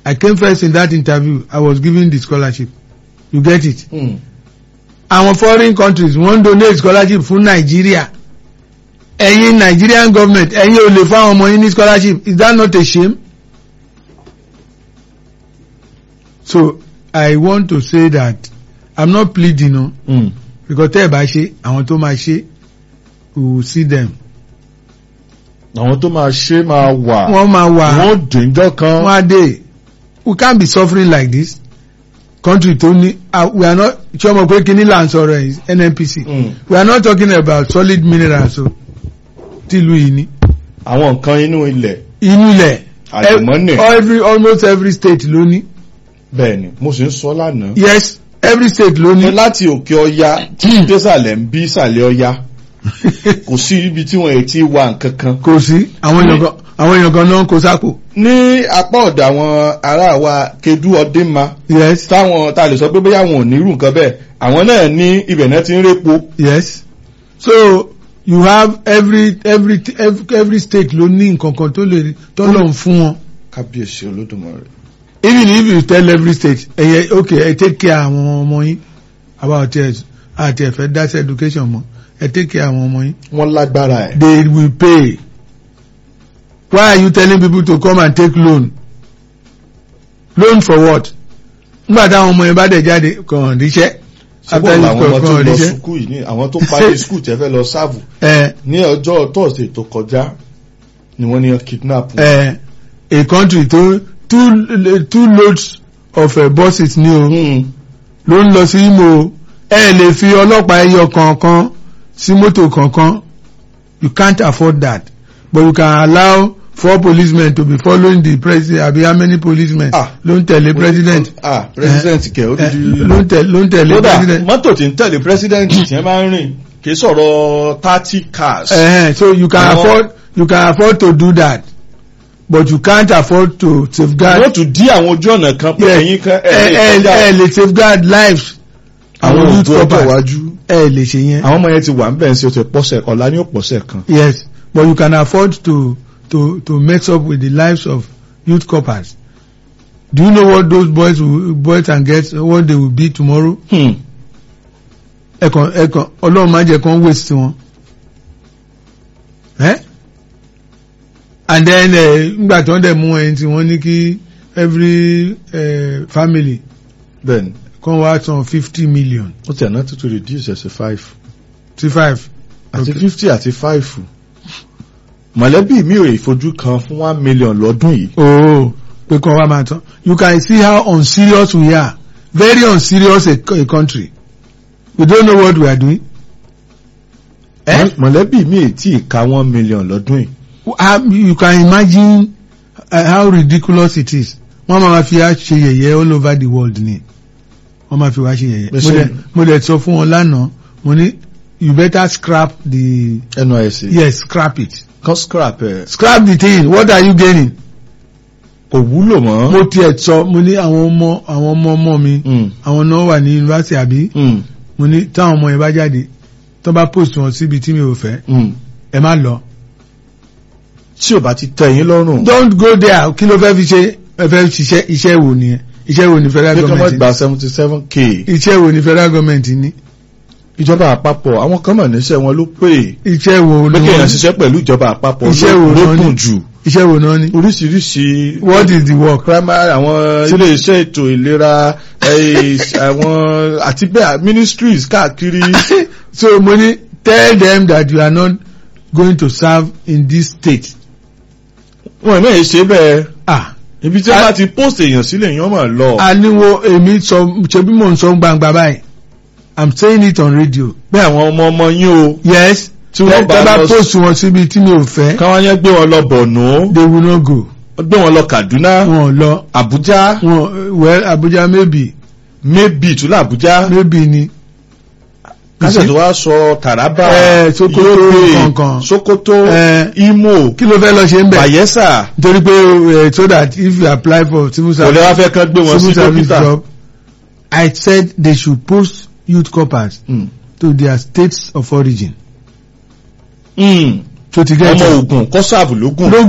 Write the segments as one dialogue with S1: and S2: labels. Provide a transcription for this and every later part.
S1: I came first in that interview I was given the scholarship you get it
S2: Hmm.
S1: àwọn foreign countries wọ́n ń donate scholarship fún Nigeria ẹ̀yin Nigerian government ẹ̀yin ò lè fáwọn ọmọ yín ní scholarship is that not a shame? so I want to say that I'm not pleading o
S2: Hmm.
S1: because tẹ́ ẹ̀ bá ṣe àwọn tó máa ṣe we will see them
S2: àwọn tó máa ṣe máa wà
S1: wọ́n máa wà
S2: wọ́n dèjọ́ kan
S1: wọ́n á dé we can't be suffering like this country tó ní ah, we are not ṣé ọmọ pé kíní là ń sọ̀rọ̀ ẹ̀ NNPC
S2: Hmm.
S1: we are not talking about solid minerals o tìlú yìí ní
S2: àwọn nǹkan inú ilẹ̀
S1: inú ilẹ̀
S2: Àlùmọ́nì.
S1: ev- every almost every state ló ní
S2: bẹ́ẹ̀ ni mo sì ń sọ lánàá
S1: yes every state ló
S2: ní
S1: ní
S2: láti òkè ọya tí désàlẹ̀ ń bí ìsàlẹ̀ ọya kò sí ibi tí wọ́n ti wà nǹkan kan
S1: kò sí àwọn èèyàn kan àwọn èèyàn kan náà kó sápò
S2: ní apá ọ̀dọ̀ àwọn ará wa kedu ọdínma
S1: yes
S2: táwọn tá a lè sọ pé bóyá àwọn ò ní irú nǹkan bẹ́ẹ̀ àwọn náà ní ibẹ̀ náà ti ń répo
S1: yes so you have every every every, every state ló ní nǹkan kan tó lè tó lọ fún wọn
S2: kábíyèsí olódùmarè
S1: even if you tell every state ẹyẹ okay ẹ take care àwọn ọmọ yín about ẹ àti ẹfẹ that's education mọ ẹ take care àwọn ọmọ yín
S2: wọ́n lágbára ẹ̀
S1: they will pay why are you telling people to come and take loan loan for what nígbà táwọn ọmọ yẹn bá dẹ̀ jáde kàn ríṣẹ́
S2: ṣùgbọ́n làwọn ọmọ tó
S1: kàn
S2: lọ
S1: ríṣẹ́
S2: sukú yìí ní àwọn tó parí sukú tẹ́ fẹ́ lọ sáàbù
S1: ẹ
S2: ní ọjọ́ tọ́sídẹ̀ẹ́ tó kọjá ni wọ́n ní wọ́n kidnap wọn.
S1: ẹ a country tó two two loads of uh, buses ní o
S2: Hmm.
S1: ló ń lọ sí Imo ẹ lè fi ọlọ́pàá ẹyọ kọ̀ọ̀kan sí mọ́tò kọ̀ọ̀kan you can't afford that but you can allow four policemen to be following the president àbí how many policemen
S2: Ah.
S1: ló ń tẹ̀lé president
S2: ah president kẹ̀ ó
S1: Eh,
S2: di
S1: ló ń tẹ̀lé ló ń tẹ̀lé
S2: kódà
S1: president
S2: mọ́tò tí ń tẹ̀lé president tí wọ́n máa ń rìn kì í sọ̀rọ̀ thirty cars.
S1: uh, so you can
S2: Àwọn-
S1: afford you can afford to do that but you can't afford to safeguard
S2: wọ́n tún dí àwọn ojú ọ̀nà kan pé
S1: Yes.
S2: ẹ̀yin kan
S1: ẹ
S2: ẹ̀
S1: ẹ
S2: lè kọjá
S1: ẹ lè safeguard lives
S2: àwọn
S1: youth
S2: ògbó ọjọ́
S1: corpers
S2: iwájú.
S1: ẹ lè ṣe yẹn.
S2: àwọn ọmọ yẹn ti wà ń bẹ̀ ń ṣe oṣù pọ̀sẹ̀ ọ̀la ní òpọ̀sẹ̀ kan.
S1: Yes, but you can afford to to to mess up with the lives of youth corpers. Do you know what those boys will, boys and girls what they will be tomorrow?
S2: Hmm.
S1: Ẹ̀kan ẹ̀kan Ọlọ́run máa jẹ́ kán waste wọn. Eh? And then nígbà tí wọ́n dẹ̀ mú ẹni tí wọ́n ní kí every uh, family
S2: bẹ́ẹ̀ni
S1: kan wá san fifty million
S2: ó ti àná tuntun reduce ẹ̀ sí five
S1: sí five.
S2: àti
S1: Okay.
S2: fifty àti five mọ̀lẹ́bí mi ò ìfojú kan fún one million lọ́dún yìí.
S1: Oh, pé kan wá máa tán. You can see how unserious we are. Very unserious a, a country. We don't know what we are doing. Eh?
S2: mọ̀lẹ́bí mi ì tí ì ka one million lọ́dún yìí.
S1: How, you can imagine uh, how ridiculous it is. Wọ́n máa fi wá ṣe yẹ̀yẹ́ all over the world ni. Wọ́n máa fi wá ṣe yẹ̀yẹ́. Mo
S2: Bẹ́sẹ̀
S1: dẹ̀-
S2: ni.
S1: Mo dẹ̀ sọ fún wọn lánàá, mo ní you better scrap the
S2: NYSC
S1: yes scrap it.
S2: kan scrap ẹ̀
S1: Scrap the thing. What are you gaining?
S2: kò wúlò mọ́.
S1: Mo tiẹ̀ sọ mo ní àwọn ọmọ àwọn ọmọ ọmọ mi.
S2: Hmm.
S1: Àwọn náà wà ní yunifásitì àbí.
S2: Hmm.
S1: mo ní táwọn ọmọ yẹn bá jáde tó bá post wọn síbi tí mi ò fẹ́
S2: Hmm.
S1: ẹ má lọ.
S2: tí ò bá ti tẹ́ yín lọ́rùn.
S1: don't go there kí ló fẹ́ fi ṣe ẹ fẹ́ ṣiṣẹ́ iṣẹ́ wo nìyẹn iṣẹ́ wo ni federal
S2: bí kí wọ́n
S1: government
S2: gba
S1: ní
S2: seventy seven k.
S1: iṣẹ́ wo ni federal government ní
S2: ìjọba àpapọ̀ àwọn kan mọ̀ níṣẹ́ wọn ló pè é.
S1: iṣẹ́ wo
S2: pé
S1: ni
S2: kéèyàn
S1: wọ́n
S2: ṣiṣẹ́ pẹ̀lú ìjọba àpapọ̀
S1: Iṣẹ́
S2: ló
S1: wo
S2: ló
S1: náà ni?
S2: dùn jù.
S1: iṣẹ́ wo náà ní.
S2: oríṣiríṣi
S1: what is the work.
S2: primary àwọn ilé iṣẹ́ ètò ìlera eh, àwọn àti bẹ́ẹ̀ ministries káàkiri.
S1: so mo ní tell them that you are not going to serve in this state.
S2: wọn náà ṣe bẹ́ẹ̀
S1: ah
S2: ibi tí wọ́n bá ti post èèyàn sílẹ̀ èèyàn máa lọ.
S1: aniwo èmi sọ ṣe bí mò ń sọ gbangba báyìí i'm saying it on radio.
S2: pé àwọn ọmọ ọmọ yín o
S1: yes
S2: tí wọ́n bá
S1: tẹ́ bá
S2: lọ
S1: post wọn síbi tí mi ò fẹ́
S2: káwọn yẹn gbé wọn lọ Borno
S1: they will not go.
S2: gbé wọn lọ Kaduna
S1: wọn ò lọ
S2: Abuja
S1: wọn well Abuja maybe
S2: maybe tún Abuja
S1: maybe ni.
S2: kásẹ̀ tó wá sọ Taraba
S1: Eh, Sokoto,
S2: Yobe,
S1: kankan.
S2: Sokoto
S1: Eh,
S2: Imo
S1: kí ló fẹ́ lọ ṣe ń bẹ̀.
S2: Bayelsa
S1: nítorí pé eh, so that if you apply for civil
S2: kò lè
S1: service
S2: wá fẹ́ kán gbé wọn sí
S1: civil service
S2: dókítà.
S1: job I said they should post youth corpers
S2: Mm.
S1: to their states of origin.
S2: Mm.
S1: tó ti gẹ́
S2: ọmọ Ògùn kọ́sàbù lógùn
S1: lógún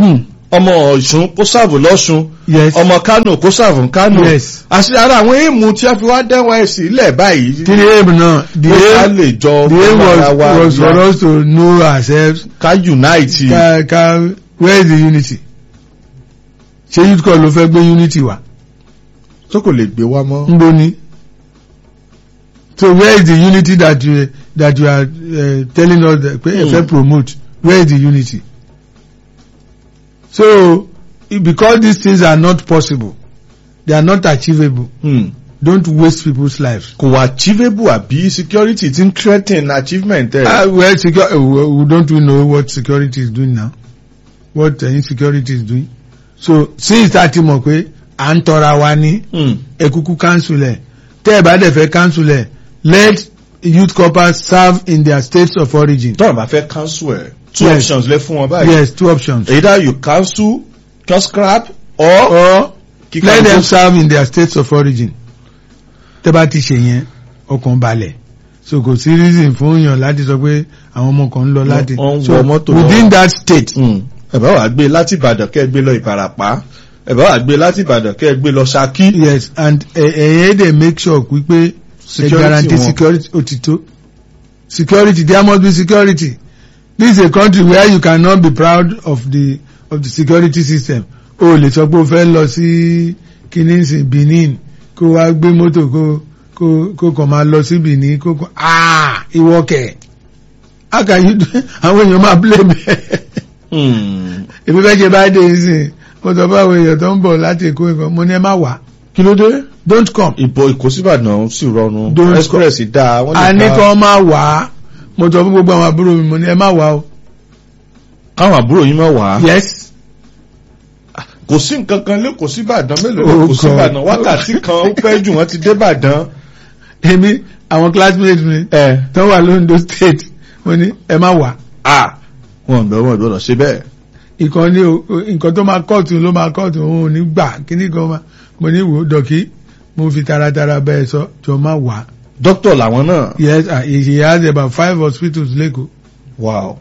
S2: ọmọ ọ̀ṣun kó sàbò lọ́ṣun
S1: yes
S2: ọmọ kánò kó sàbò kánò
S1: yes
S2: àti ara àwọn èèmù tí a fi wá dẹ́wọ̀n ẹ̀sìn ilẹ̀ báyìí
S1: kí ni aim náà the
S2: pé ká
S1: aim
S2: lè jọ
S1: the aim
S2: ara
S1: was,
S2: wa
S1: was for
S2: yá,
S1: us to know ourselves
S2: ká unite
S1: ka ka where is the unity ṣé youth call ló fẹ́ gbé unity wá
S2: tó kò lè gbé wa mọ́.
S1: nbo ni so where is the unity that you that you are uh, telling us that pé ẹ
S2: Hmm.
S1: fẹ́ promote where is the unity so i- because these things are not possible they are not achievable
S2: Hmm.
S1: don't waste people's lives.
S2: kò wá achievable àbí security ti ń threaten achievement ẹ̀.
S1: Uh, well, secure, uh, we we don't we know what security is doing now what uh, insecurity is doing so since that ti mọ̀ pé à ń tọra wa ní
S2: Hmm.
S1: ẹ̀kúkú council ẹ̀ tẹ́ ẹ̀ bá dẹ̀ fẹ́ council ẹ̀ let youth corpers serve in their states of origin.
S2: tọ́rọ̀ bá fẹ́ cancel ẹ̀ two
S1: Yes.
S2: options lẹ fún wọn báyìí.
S1: yes two options.
S2: either you cancel can scrap or
S1: or
S2: kíkà
S1: let them
S2: ló-
S1: serve in their states of origin. tẹ́ bá ti ṣe yẹn ọkàn balẹ̀ so kò sí reason fún yàn láti sọ pé àwọn ọmọ kan ń lọ láti
S2: wọ́n ń
S1: so
S2: wọ mọ́tò lọ.
S1: within that state.
S2: Hmm. ẹ bá wàá gbé láti ìbàdàn kẹ́ ẹ gbé lọ ìbàràpá ẹ bá wàá gbé láti ìbàdàn kẹ́ ẹ gbé lọ ṣakí.
S1: yes and ẹ̀yẹ́ dey make sure wípé ẹ
S2: Security
S1: guarantee
S2: wọn.
S1: security òtítọ́ security there must be security this is a country where you cannot be proud of the of the security system o lè sọ pé o fẹ́ lọ sí kìnìún Benin kó wá gbé mọ́tò kó kó kó kàn máa lọ sí Benin kó kàn ah ìwọ kẹ̀ how can you do àwọn èèyàn máa blame ẹ
S2: Hmm.
S1: èmi fẹ́ ṣe bá dé nísìn mo sọ fún àwọn èèyàn tó ń bọ̀ láti Èkó nǹkan mo ní ẹ má wá
S2: kí ló dé.
S1: don't come.
S2: ìbò ìkósíbàdàn sì rọrùn
S1: Don't
S2: express dáa wọ́n
S1: a ní
S2: lè ká
S1: kàn máa wà á mo sọ fún gbogbo àwọn àbúrò mi mo ní ẹ má wà o.
S2: káwọn àbúrò yín máa wà á.
S1: yes
S2: kò sí nǹkan kan lé kò sí ìbàdàn mélòó
S1: Oh,
S2: lé kò sí
S1: God.
S2: ìbàdàn wákàtí kan ó pẹ́ jù wọ́n ti dé ìbàdàn.
S1: èmi àwọn classmates mi
S2: ẹ
S1: tó wà lóńdó state mo ní ẹ má wà
S2: à wọn bẹ wọn gbọ́dọ̀ ṣe bẹ́ẹ̀.
S1: ìkan ní o o- nǹkan tó máa kọ́ọ̀tù ló máa kọ́ọ̀tù òun ò ní gbà kíní kan máa mo ní wò ó dọ̀kí mo fi taratara bẹ́ẹ̀ sọ jọ má wà.
S2: dókítà làwọn náà.
S1: yes ah, he has about five hospitals lẹ́kọ̀ọ́.
S2: wow.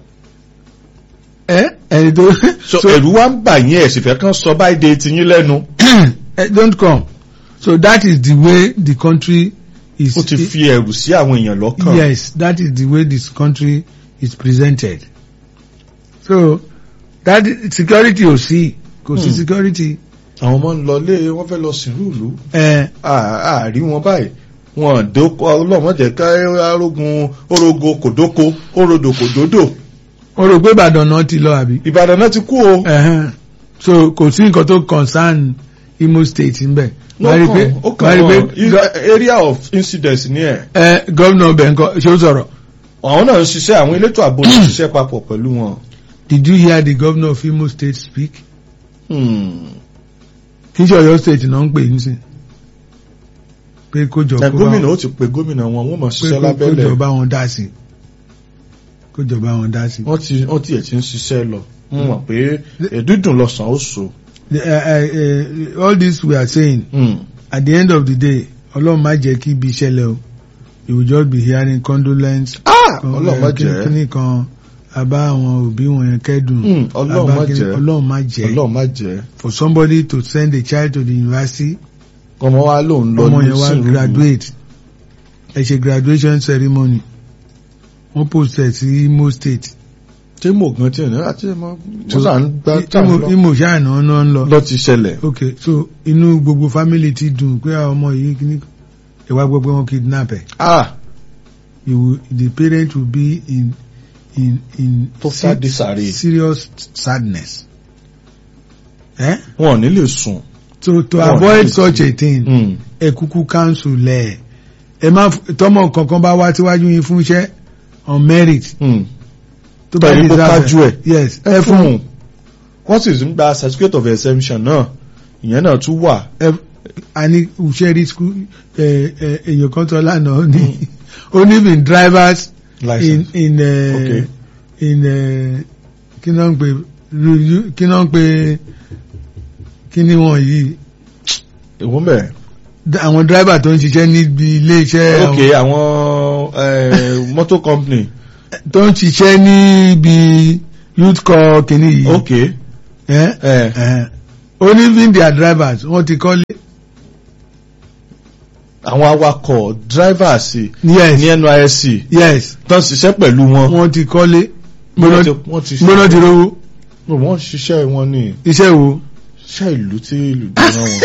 S1: ẹ ẹni tó
S2: so ẹ̀rù wa ń bà yín ẹ̀sìn fẹ́ kàn sọ báyìí de tiyín lẹ́nu.
S1: Eh, don't come so that is the way the country is.
S2: ó ti fi ẹ̀rù sí àwọn èèyàn lọ́kàn.
S1: Yes, that is the way this country is presented. So that security ò sí, kò sí
S2: Hmm.
S1: security.
S2: àwọn ọmọ ń lọ lé wọ́n fẹ́ lọ sìnrú ìlú.
S1: Ẹ
S2: àárí wọn báyìí wọn dóko ọlọ́mọdé ká arógun orogo kòdóko orodo kòdódò.
S1: o rò pé Ìbàdàn náà ti lọ àbí?
S2: ìbàdàn náà ti kú o.
S1: Ẹ̀hẹ́n. So kò sí nǹkan tó concern Imo State ńbẹ̀. Wàá rí pé
S2: ó
S1: wàá
S2: kàn
S1: rí
S2: wọ́n
S1: pé gọ-
S2: area of incidence ní ẹ̀.
S1: ẹ gómìnà ọbẹ̀ nǹkan ṣé ó sọ̀rọ̀?
S2: àwọn náà ń ṣiṣẹ́ àwọn elétò ààbò náà ń ṣiṣẹ́ papọ̀ pẹ̀lú wọn.
S1: Did you hear the governor of Imo State speak?
S2: Hmm.
S1: Kì í ṣe Ọ̀yọ́ State náà ń pè ní sìn. Pé kó jọ
S2: Ẹ,
S1: kó bá
S2: gómìnà
S1: wọn
S2: ó ti pe gómìnà wọn wọ́n mọ̀
S1: pé
S2: ṣiṣẹ́
S1: kó- kó
S2: lábẹ́lẹ̀
S1: jọ bá wọn dá sí. Kó jọ bá wọn dá sí.
S2: wọ́n ti wọ́n tiẹ̀ ti ń ṣiṣẹ́ lọ wọ́n mọ̀ pé ẹ̀dúndùn lọ́sàn ó so.
S1: The, uh, uh, uh, all this we are saying
S2: Hmm.
S1: at the end of the day ọlọ́run má jẹ́ kí ibi ìṣẹ̀lẹ̀ o you will just be hearing condolence
S2: Ah!
S1: kan-
S2: ọlọ́run má
S1: eh, kí-
S2: jẹ́
S1: kíní kan àbá àwọn òbí wọn yẹn kẹ́dùn
S2: Hmm, ọlọ́run
S1: àbá
S2: má
S1: kíní-
S2: jẹ́.
S1: ọlọ́run má jẹ́
S2: ọlọ́run má jẹ́
S1: for somebody to send a child to the university
S2: ọmọ wa lòun lọ
S1: ọmọ
S2: ní
S1: yẹn wá
S2: sìnrú
S1: graduate ẹ ṣe graduation ceremony wọ́n post ẹ̀ sí Imo State
S2: tí mo gan tí ẹ̀ náà àti ẹ̀ mọ́ mo sà ń gbá
S1: Imo-
S2: táwọn lọ.
S1: Imo ṣáà náà náà ń lọ
S2: lọ ti ṣẹlẹ̀.
S1: ok so inú gbogbo family ti dùn pé àwọn ọmọ yìí kíní ìwà gbogbo wọn kidnap ẹ̀.
S2: ah
S1: you will, the parent will be in in in
S2: Total disarray.
S1: serious sadness. Eh?
S2: wọn ò ní lè sùn.
S1: So to
S2: Wọn ò
S1: avoid
S2: ní
S1: such
S2: sí.
S1: a thing,
S2: Hmm.
S1: ẹ kúkú council lẹ̀ ẹ má f- tọmọ kankan bá wá síwájú yín fún iṣẹ́ on merit
S2: Hmm.
S1: tó bá
S2: Tẹ̀lé kó
S1: deserve
S2: kájú ẹ̀.
S1: yes
S2: ẹ fún un wọ́n sì ń gba certificate of exemption náà ìyẹn náà tún wà.
S1: ẹ àní òṣèré school ẹ ẹ èèyàn kan tó lánàá ó ní ó ní been drivers in
S2: license.
S1: in uh,
S2: Okay.
S1: in uh, kí náà ń pè ru- kí náà ń pè kí ni wọ́n yìí
S2: ìwọ́n bẹ̀.
S1: D- àwọn driver tó ń ṣiṣẹ́ níbi ilé iṣẹ́
S2: ok àwọn eh, motor company.
S1: tó ń ṣiṣẹ́ níbi youth corps kìíní yìí
S2: ok
S1: ẹ
S2: ẹ
S1: ẹ ó ní even their drivers wọ́n ti kọ́lé
S2: àwọn awakọ̀ drivers
S1: yes
S2: ní NYSC
S1: yes
S2: tán ṣiṣẹ́ pẹ̀lú wọn
S1: wọ́n ti kọ́lé
S2: wọ́n ti wọ́n ti
S1: gbóná ti rówó
S2: wọ́n ṣiṣẹ́ wọn ní
S1: iṣẹ́ wo
S2: iṣẹ́ ìlú tí ìlú gbéra wọn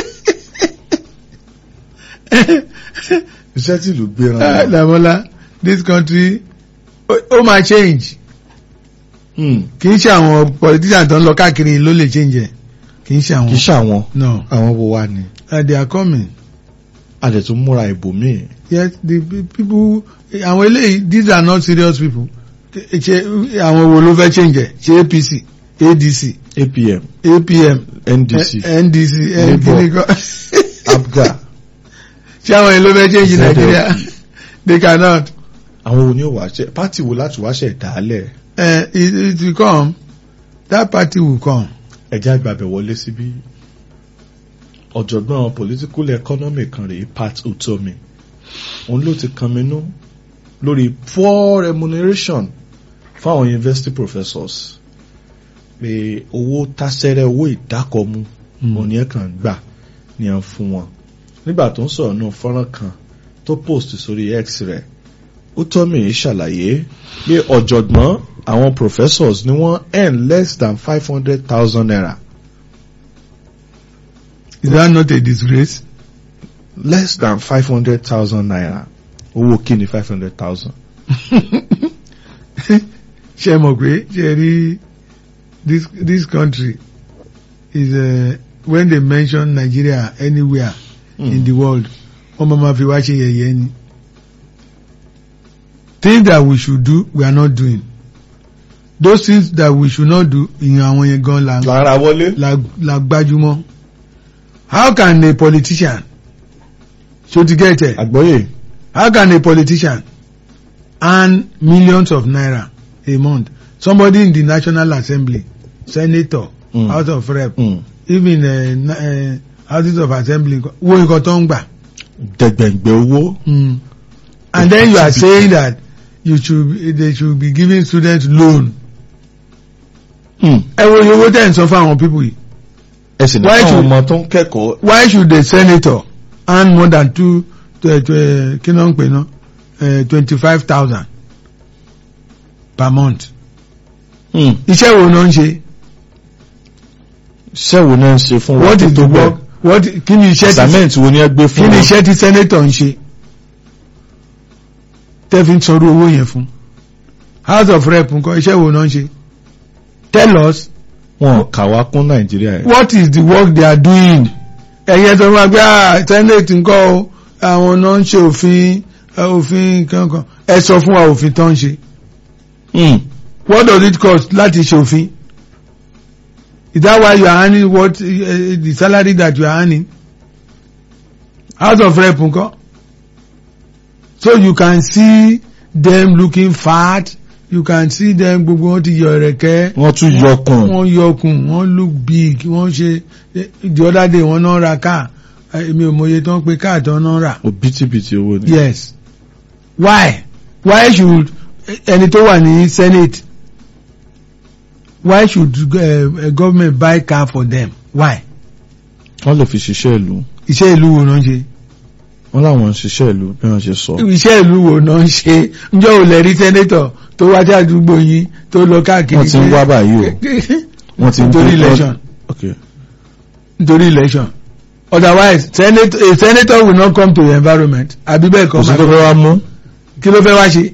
S2: iṣẹ́ tí ìlú gbéra
S1: Ah,
S2: wọn.
S1: Damola this country ó ó máa change
S2: Hmm.
S1: kì í ṣe àwọn politicians tó ń lọ káàkiri ló lè change ẹ̀ kì í ṣe
S2: kì í
S1: àwọn
S2: ṣàwọn
S1: no
S2: àwọn wo wá ni
S1: uh, they are coming
S2: a lè tún múra ìbò míì
S1: yes the pe- people àwọn eléyìí these are not serious people ṣe àwọn wo ló fẹ́ change ẹ̀ ṣe APC ADC
S2: APM
S1: APM
S2: NDC
S1: eh, NDC
S2: Labour.
S1: nkìnìkan
S2: APGA
S1: ṣé àwọn yẹn ló fẹ́ change
S2: ZLP.
S1: Nigeria they cannot
S2: àwọn wo ni ó wá ṣe pátì wo láti wá ṣe ìdálẹ̀
S1: uh, it, it will come that party will come
S2: ẹ̀jẹ̀ àgbàbẹ̀ wọlé síbí ọ̀jọ̀gbọ́n political economy kan rèé Pat Utomi òun ló ti kan minú lórí poor remuneration fáwọn university professors pé owó tásẹ́rẹ́ owó ìdákọ̀mú
S1: Mm.
S2: òní ẹ̀ kàn gbà ní à ń fún wọn nígbà tó ń sọ̀rọ̀ náà fọ́nrán kan tó post sórí X rẹ̀ Utomi ṣàlàyé pé ọ̀jọ̀gbọ́n àwọn professors ni wọ́n earn less than five hundred thousand naira
S1: is that not a disgrace
S2: less than five hundred thousand naira owó kí ni five hundred thousand.
S1: ṣe mọ̀ pé ṣe rí this this country is uh, when they mention Nigeria anywhere in the world wọ́n máa ma fi wá ṣe yẹ̀yẹ́ ni things that we should do we are not doing those things that we should not do ìyẹn àwọn yẹn gan la
S2: lára wọlé.
S1: la la gbájúmọ́ how can a politician so to get it
S2: àgbọ́yé
S1: how can a politician earn millions of naira a month somebody in the national assembly senator
S2: Mm.
S1: house of rep
S2: Mm.
S1: even uh, na- uh, houses of assembly wo nǹkan tó ń gbà.
S2: dẹ̀gbẹ̀ǹgbẹ̀ owó.
S1: Mm. and then you are saying that you should be- they should be giving students loan. ẹ wo iye owó tẹ̀ ń sọ fún àwọn people yìí
S2: ẹ sì ní
S1: Why
S2: káwọn
S1: should-
S2: ọmọ tó ń kẹ́kọ̀ọ́
S1: why should the senator earn more than two uh, uh, kí ló ń pè ná twenty five thousand per month. iṣẹ́ wo ló ń ṣe.
S2: sẹ́wọ̀n náà ń ṣe fún wa
S1: what
S2: tó
S1: is the
S2: tó
S1: work what kí ni iṣẹ́ tí
S2: assignment wo ni ẹ gbé
S1: kí
S2: fún
S1: ni
S2: wa.
S1: iṣẹ́ tí senator ń ṣe tẹ́ fi ń sọ̀rọ̀ owó yẹn fún house of rep nǹkan iṣẹ́ wo náà ń ṣe tell us
S2: wọn kà wá kún nàìjíríà yẹn.
S1: what is the work they are doing ẹ̀yẹ tó máa gbé ah senate nǹkan o àwọn náà ń ṣe òfin eh, òfin kankan ẹ sọ fún wa òfin tó ń ṣe what does it cost láti ṣe òfin is that why you are earning what uh, the salary that you are earning house of rep nǹkan so you can see them looking fat you can see them gbogbo wọn ti yọ ẹ̀rẹ̀kẹ́
S2: wọ́n tún yọkùn.
S1: wọ́n yọkùn wọ́n look big wọ́n ṣe the other day wọ́n náà ra car èmi ò mọye tó ń pe car tó náà rà
S2: òbítíbitì owó ni.
S1: yes why why should ẹni tó wà ní senate why should uh, government buy car for them why
S2: wọ́n lè fi ṣiṣẹ́ ìlú.
S1: iṣẹ́ ìlú wo náà ń ṣe
S2: wọ́n láwọn ń ṣiṣẹ́ ìlú bí wọ́n ṣe sọ.
S1: iṣẹ́ ìlú wo náà ń ṣe njẹ́ ò lè rí senator tó wá sí àdúgbò yín tó lọ káàkiri
S2: wọ́n ti ń wá báyìí o. wọ́n ti ń
S1: nítorí
S2: gbé-
S1: election
S2: okay.
S1: nítorí election otherwise senator a senator will not come to the environment àbí bẹ́ẹ̀
S2: kò sí
S1: kọ́
S2: tó fẹ́ wá mú.
S1: kí ló fẹ́ wá ṣe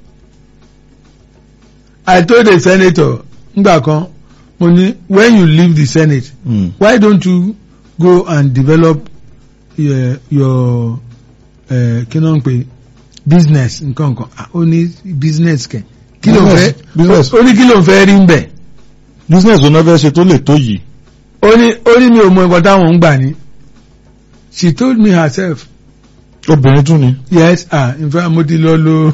S1: I told the senator ngbà kan mo ní when you leave the senate
S2: Mm.
S1: why don't you go and develop your your uh, kí ló ń pè business nǹkan nǹkan Ah, ó ní business kẹ kí ló ń fẹ́
S2: Business- business.
S1: ó ní kí ló ń fẹ́ rí ń bẹ̀
S2: business wo náà fẹ́ ṣe tó lè tó yìí.
S1: ó ní ó ní mi ò mọ nǹkan táwọn ń gbà ní she told me herself
S2: obìnrin tún ni.
S1: yes ah in fact mo ti lọ lo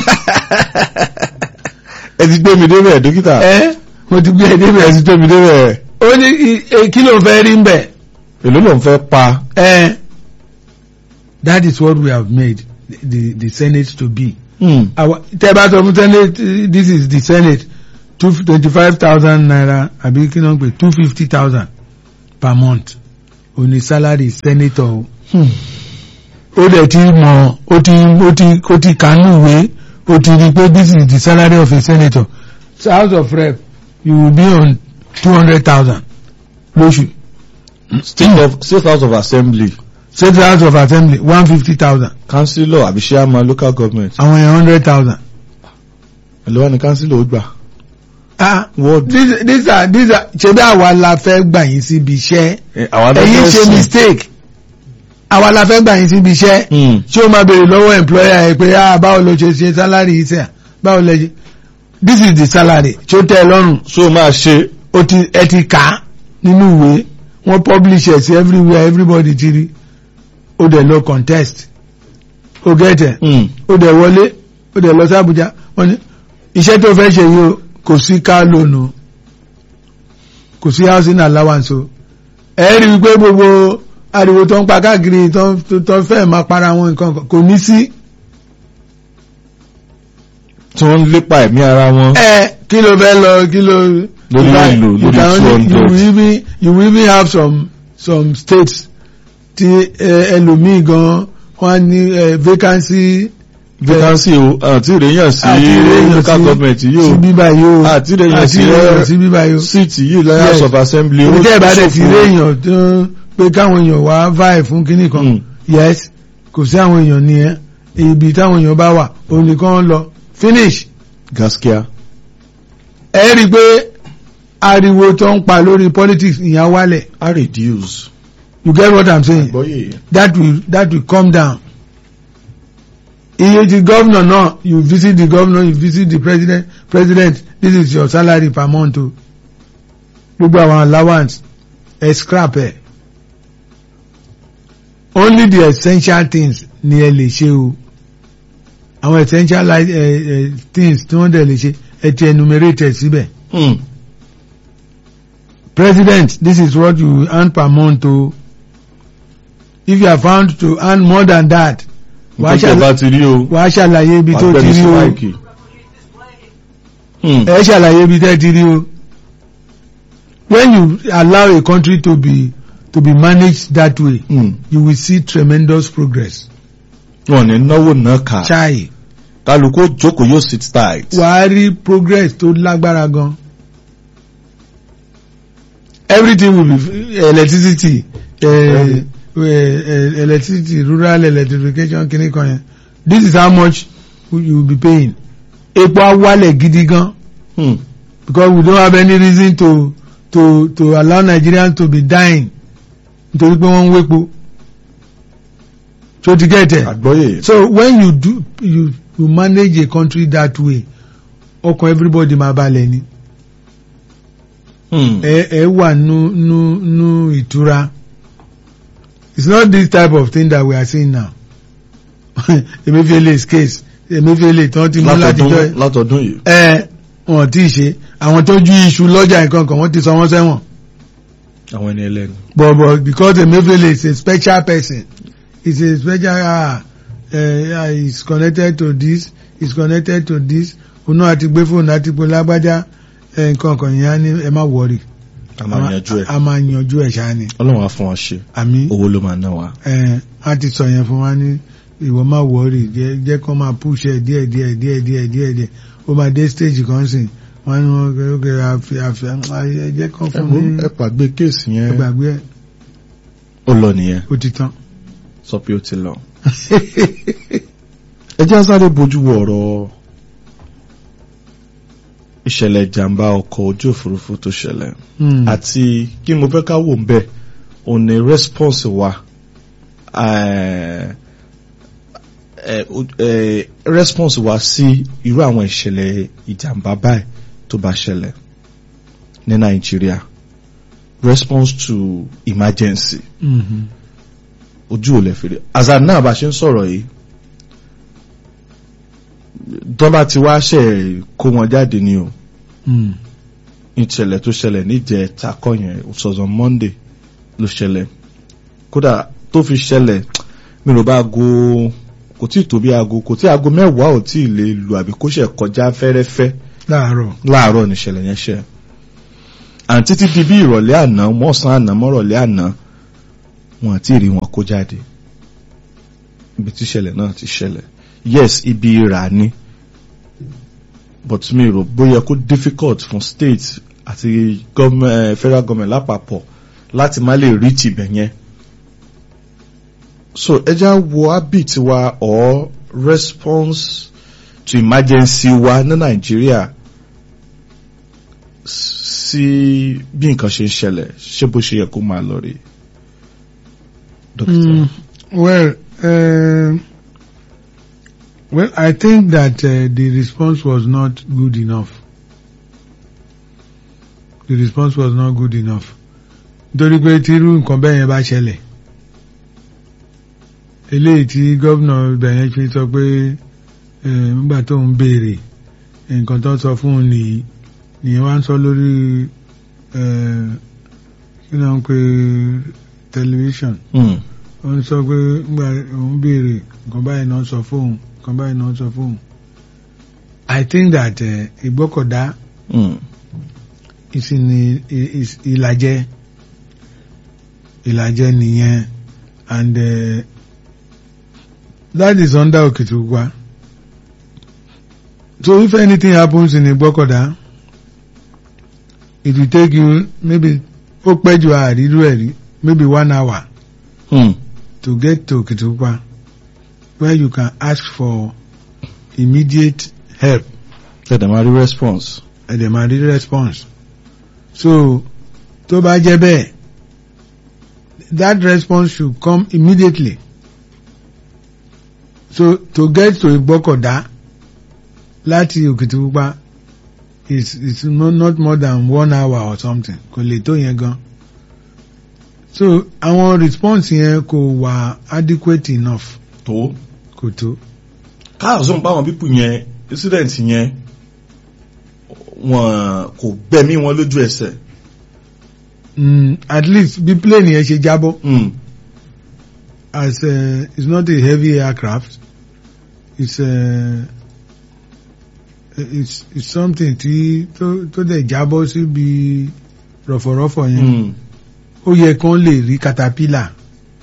S2: ẹ ti gbé mi débẹ̀ dókítà.
S1: ẹ mo ti gbé ẹ
S2: ẹ
S1: débẹ̀
S2: ti gbé mi débẹ̀.
S1: ó ní i- e- kí ló ń fẹ́ rí ń bẹ̀
S2: èló ló ń fẹ́ pa.
S1: ẹ that is what we have made the the senate to be
S2: Mm.
S1: our tẹ́ bá sọ fún senate this is the senate two twenty five thousand naira àbí kí ló ń pè two fifty thousand per month ó ní salary senator o ó dẹ̀ ti mọ̀ ó ti ó ti ó ti kànú ìwé ó ti rí i pé this is the salary of a senator so house of rep you will be on two hundred thousand lóṣù
S2: state of state house of assembly
S1: state house of assembly one fifty thousand
S2: councillor àbí chairman local government
S1: àwọn yẹn hundred thousand.
S2: ẹlẹ́wọ̀n ni councillor ó gbà
S1: ah
S2: wọ́ọ̀dù
S1: these these are these are ṣe bí àwa la fẹ́ gbà yín síbi iṣẹ́
S2: àwọn
S1: ẹ̀yin ṣe mistake àwa la fẹ́ gbà yín síbi iṣẹ́ ṣé o máa béèrè lọ́wọ́ employer ẹ pé ah báwo ló ṣe ṣe salary yìí sẹ́yà báwo lẹ ṣe this is the salary ṣé ó tẹ́ ẹ lọ́rùn
S2: so máa ṣe
S1: o ti ẹ ti kà á nínú ìwé wọ́n publish ẹ̀ sí everywhere everybody ti rí o dẹ̀ lọ contest o get it ó dẹ̀ wọlé ó dẹ̀ lọ sí Àbújá wọ́n ní iṣẹ́ tó fẹ́ ṣe yìí o kò sí car loan o kò sí housing allowance o ẹ rí i pé gbogbo ariwo tó ń pa káàkiri tó ń- tó ń fẹ́ máa para wọn nǹkan kan kò ní sí
S2: tí wọ́n ń lépa ẹ̀mí ara wọn
S1: ẹ kí ló fẹ́ lọ kí ló
S2: Lórí
S1: you can-
S2: èlò,
S1: you
S2: lórí
S1: can only-
S2: 200.
S1: you will even you will even have some some states tí ẹ, ẹlòmíì gan wọ́n á ní ẹ, vacancy
S2: vacancy o àti ìrèyàn sí
S1: àti ìrèyàn
S2: local
S1: sí-
S2: government
S1: sí
S2: yìí
S1: bíbá yìí o
S2: àti ìrèyàn sí
S1: ìrèyàn sí bíbá yìí o.
S2: seat yìí lọ́yà
S1: Yes.
S2: house of assembly
S1: ibi tẹ́ ẹ̀ bá dẹ̀ ti
S2: ṣòfò.
S1: rí èèyàn tó ń pé káwọn èèyàn wá váì fún kinní kan
S2: Mm.
S1: yes kò sí àwọn èèyàn nìyẹn ibi táwọn èèyàn bá wà òun nìkan lọ finish
S2: gaskiya
S1: ẹ rí i pé ariwo tó ń pa lórí politics ìyẹn wálẹ̀
S2: a reduce
S1: you get what i'm saying
S2: gbọ́yè
S1: that will that will come down iye ti governor náà you visit the governor you visit the president president this is your salary per month o gbogbo àwọn allowance ẹ scrap ẹ only the essential things ni ẹ lè ṣe o àwọn essential li- eh, eh, things tí wọ́n dẹ̀ lè ṣe ẹ ti enumerate ẹ síbẹ̀ president this is what you earn per month o if you are found to earn more than that wàá
S2: nǹkan tí ẹ bá
S1: ṣàlàyé
S2: ti rí o
S1: wàá ṣàlàyé ibi tó
S2: wàá
S1: ti
S2: gbẹ́ni
S1: rí
S2: sí
S1: o
S2: máìkì. Hmm.
S1: ẹ ṣàlàyé ibi tẹ́ ti rí o when you allow a country to be to be managed that way
S2: Hmm.
S1: you will see tremendous progress
S2: wọn ní náwó náà kà
S1: chai
S2: kálukú jókòó yóò sit tight.
S1: wàá rí progress tó lágbára gan everything will be electricity uh, uh, electricity rural electrification kìíní kan yẹn this is how much you will be paying epo á wálẹ̀ gidi gan
S2: Hmm.
S1: because we don't have any reason to to to allow Nigerians to be dying nítorí pé wọ́n ń wépo so to get it
S2: àgbọ́yè.
S1: so when you do you you manage a country that way ọkàn everybody máa balẹ̀ ni
S2: Hmm.
S1: ẹ ẹ wà nú nú nú ìtura it's not this type of thing that we are seeing now Emefiele's case Emefiele tí wọ́n ti mú látijọ́
S2: látọdún látọdún yìí.
S1: ẹ wọn tí ì ṣe àwọn tó ju iṣu lọ́jà nǹkan kan wọ́n ti sọ wọ́n sẹ́wọ̀n
S2: àwọn ẹni ẹlẹ́nu.
S1: but but because Emefiele is a special person he's a special ah uh, he's connected to this he's connected to this òun náà àti gbé fóònù àti pé lágbájá ẹ, nǹkan kan yẹn á ní ẹ má wọrí
S2: a máa yanjú ẹ̀.
S1: a máa yanjú ẹ̀ ṣáá ni
S2: ọlọ́run á fún wa ṣe
S1: àmì
S2: owó ló máa ná wa.
S1: ẹ á ti sọ yẹn fún wa ní ìwọ má wọrí jẹ́ jẹ́ kó máa push ẹ díẹ̀ díẹ̀ díẹ̀ díẹ̀ díẹ̀ díẹ̀ ó máa dé stage kan sìn wọ́n ní wọ́n kẹ́ kẹ́ àfi àfi ẹ jẹ́ kán
S2: ẹ
S1: fún
S2: wo
S1: ní
S2: ẹ pàgbé kéèsì
S1: ẹ
S2: yẹn
S1: gbàgbé ẹ
S2: ó lọ nìyẹn
S1: ó ti tán.
S2: sọ pé ó ti lọ. ẹ jẹ́ sáré bójú wo ọ̀rọ̀ ìṣẹ̀lẹ̀ ìjàmbá ọkọ̀ ojú òfurufú tó ṣẹlẹ̀
S1: Hmm.
S2: àti kí ni mo fẹ́ ká wò ń bẹ̀ ò ní response wa eh, eh, o- eh, response wa sí irú àwọn ìṣẹ̀lẹ̀ ìjàmbá báyìí tó bá ṣẹlẹ̀ ní Nàìjíríà response to emergency
S1: Mhm.
S2: ojú ò lè fèrè àzà náà bá ṣe ń sọ̀rọ̀ yìí dọ́bà tí wá ṣe kó wọn jáde ni o
S1: Hmm.
S2: ìṣẹ̀lẹ̀ tó ṣẹlẹ̀ níjẹ̀ takọ̀ yẹn it was on Monday ló ṣẹlẹ̀ kódà tó fi ṣẹlẹ̀ mi rò bá aago kò tí ì tó bí aago kò tí aago mẹ́wàá ò tí ì lè lu àbí kó ṣe kọjá fẹ́rẹ́fẹ́
S1: láàárọ̀
S2: láàárọ̀ níṣẹ̀lẹ̀ yẹn ṣe àǹtí títí di bí ìrọ̀lẹ́ àná mọ́sàn àná mọ́rọ̀lẹ́ àná wọn àti rí wọn kó jáde ibi tí ìṣẹ̀lẹ̀ náà ti ṣẹlẹ̀ yes ibi ìrà ni but mi rò bóyá kó difficult fún state àti government, federal government lápapọ̀ láti má lè rí tibẹ̀ yẹn so ẹja wo habit wa or response to emergency wa ní Nàìjíríà sí bí nǹkan ṣe ń ṣẹlẹ̀ ṣé bó ṣe yẹ kó máa lọ rí dókítà.
S1: Mm, well, uh, well, I think that uh, the response was not good enough. The response was not good enough. Nítorí pé tí irú nǹkan bẹ́ẹ̀ yẹn bá ṣẹlẹ̀, eléyìí tí gómìnà ibẹ̀ yẹn fi sọ pé eh, nígbà tó ń béèrè nǹkan tó sọ fún un nìyí nìyẹn wá ń sọ lórí eh, kí ló ń pe tẹlifíṣàn
S2: Mm.
S1: ó ń sọ pé nígbà òun béèrè nǹkan báyìí náà sọ fóun nǹkan báyìí náà sọ fóun I think that uh, ìgbọ́kọ̀dá
S2: Mm.
S1: is in is ìlàjẹ ìlàjẹ nìyẹn and uh, that is under Okitipupa so if anything happens in ìgbọ́kọ̀dá it will take you maybe ó pẹ́ ju àrídú ẹ̀ rí maybe one hour.
S2: Mm.
S1: to get to Kitupa where you can ask for immediate help
S2: Tẹ̀dẹ̀ máa rí response.
S1: and dem are the response. So tó bá jẹ́ bẹ́ẹ̀ that response should come immediately. So to get to Igbokoda láti Òkìtìpupa is is no, not more than one hour or something kò lè tó yẹn gan. So àwọn response yẹn kò wà adequate enough
S2: tó
S1: kò tó.
S2: káàzọ́ ń bá wọn pípù yẹn incident yẹn wọn kò gbẹ̀mí wọn lójú ẹsẹ̀.
S1: Mm, at least bí plane yẹn ṣe jábọ́
S2: Mm.
S1: as uh, it's not a heavy aircraft it's uh, it's it's something tí tó tó dẹ̀ jábọ́ síbi rọ̀fọ̀rọ̀fọ̀ yẹn
S2: Mm.
S1: ó yẹ kán lè rí caterpillar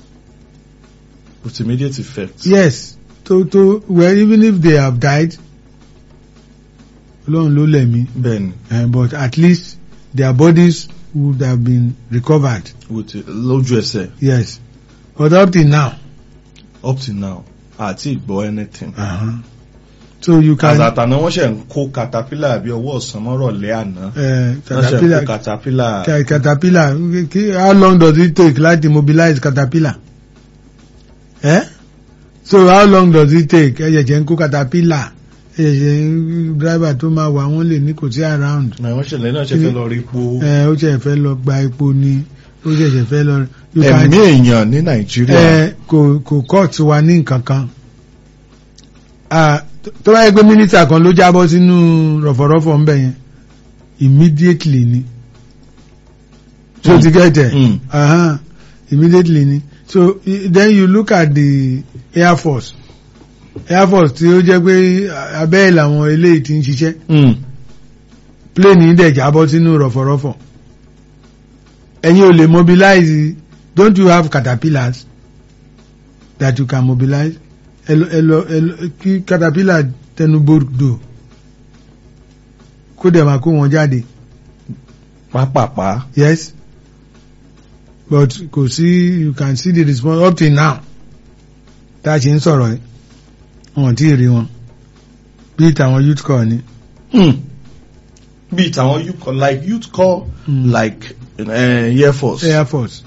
S2: with immediate effect.
S1: yes tó tó well even if they have died Ọlọ́run ló lẹ̀mí
S2: bẹ́ẹ̀ni
S1: uh, but at least their bodies would have been recovered
S2: with lójú ẹsẹ̀
S1: yes but up till now
S2: up till now àti ìgbọ́ anything.
S1: uh-huh. so you can
S2: kàzàtà náà wọ́n ṣe ń kó caterpillar bí ọwọ́ ọ̀sán mọ́rọ̀lẹ́ àná.
S1: uh,
S2: wọ́n ṣe ń
S1: caterpillar
S2: kó caterpillar.
S1: Ca- caterpillar ki- how long does it take láti mobilize caterpillar eh so how long does it take ẹ ṣẹ̀ṣẹ̀ ń kó caterpillar ẹ ṣẹ̀ṣẹ̀ ń driver tó máa wà wọ́n lè ní kò sí around
S2: náà wọ́n ṣẹlẹ̀ náà ṣe fẹ́ lọ rí epo.
S1: ẹ ó ṣẹ̀ṣẹ̀ fẹ́ lọ gba epo ni ó ṣẹ̀ṣẹ̀ fẹ́ lọ you can-
S2: ẹ̀mí èèyàn ní nàìjíríà.
S1: ẹ kò kò court wa ní nǹkan kan Ah, tó- tó bá yẹ pé mínísítà kan ló jábọ́ sínú rọ̀fọ̀rọ̀fọ̀ ń bẹ̀ yẹn immediately ni so
S2: Mm.
S1: ti get it
S2: Mm.
S1: uh-huh. immediately ni so i- then you look at the air force air force tí ó jẹ́ pé abẹ́ ẹ̀ làwọn eléyìí ti ń ṣiṣẹ́
S2: Mm.
S1: plane yìí dẹ̀ jábọ́ sínú rọ̀fọ̀rọ̀fọ̀ ẹ̀yin ò lè mobilize don't you have caterpillars that you can mobilize ẹ lọ ẹ lọ ẹ lọ kí caterpillar tẹnubodò kó dẹ̀ máa kó wọn jáde
S2: pápápá.
S1: yes but kò sí you can see the response up till now tá a ṣe ń sọ̀rọ̀ ẹ̀ wọn ò tí ì rí wọn bí tàwọn youth corps ni.
S2: Mm. bí tàwọn youth call like youth call
S1: Mm.
S2: like uh, air force.
S1: Air Force.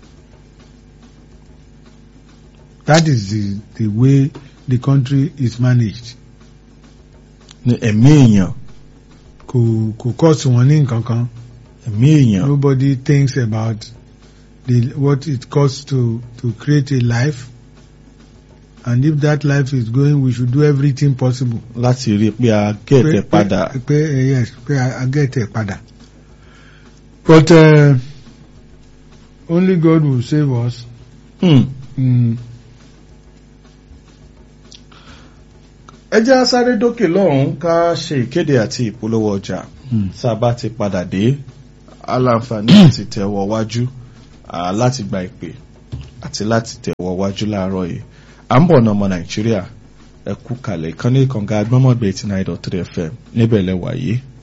S1: That is the, the way the country is managed.
S2: ní ẹ̀mí èèyàn
S1: Kò kò cost wọn ní nǹkan kan.
S2: ẹ̀mí èèyàn.
S1: Nobody thinks about the what it costs to to create a life. And if that life is going, we should do everything possible.
S2: láti rí i pé a gẹ̀ẹ́tẹ̀
S1: Pé-
S2: padà.
S1: Pé pé, eh, yes, pé a a get ẹ̀ padà. But uh, only God will save us.
S2: Mm.
S1: Mm.
S2: ẹ jẹ́ á sáré dókè lọ́hùn ká ṣe ìkéde àti ìpolówó ọjà tá a bá ti padà dé aláǹfààní àti tẹ̀wọ̀ wájú à, láti gba ìpè àti láti tẹ̀wọ̀ wájú láàárọ̀ yìí à ń bọ̀ náà ọmọ nàìjíríà ẹ kú kalẹ̀ ìkànnì ìkànga agbọ́mọ̀gbẹ̀ eighty nine dot three fm níbẹ̀ lẹ́wà yìí